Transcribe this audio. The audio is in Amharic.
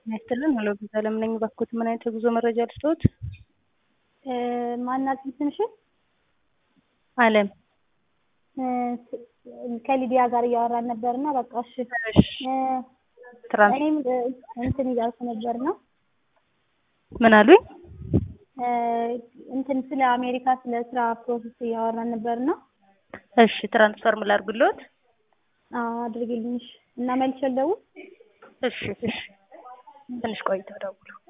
ያስጥልን ሄሎ ቪዛ አለም ነኝ። እባክዎት ምን አይነት የጉዞ መረጃ ልስጥዎት? ማናት ትንሽ አለም ከሊዲያ ጋር እያወራን ነበርና በቃ እሺ ትራንስ እኔም እንትን እያልኩ ነበርና ምን አሉኝ? እንትን ስለ አሜሪካ ስለ ስራ ፕሮሰስ እያወራን ነበርና እሺ ትራንስፈር ምን ላድርግልዎት? አዎ አድርጊልኝ እሺ። እና መልሼ ልደውል? እሺ እሺ ትንሽ ቆይተው ደውሉ።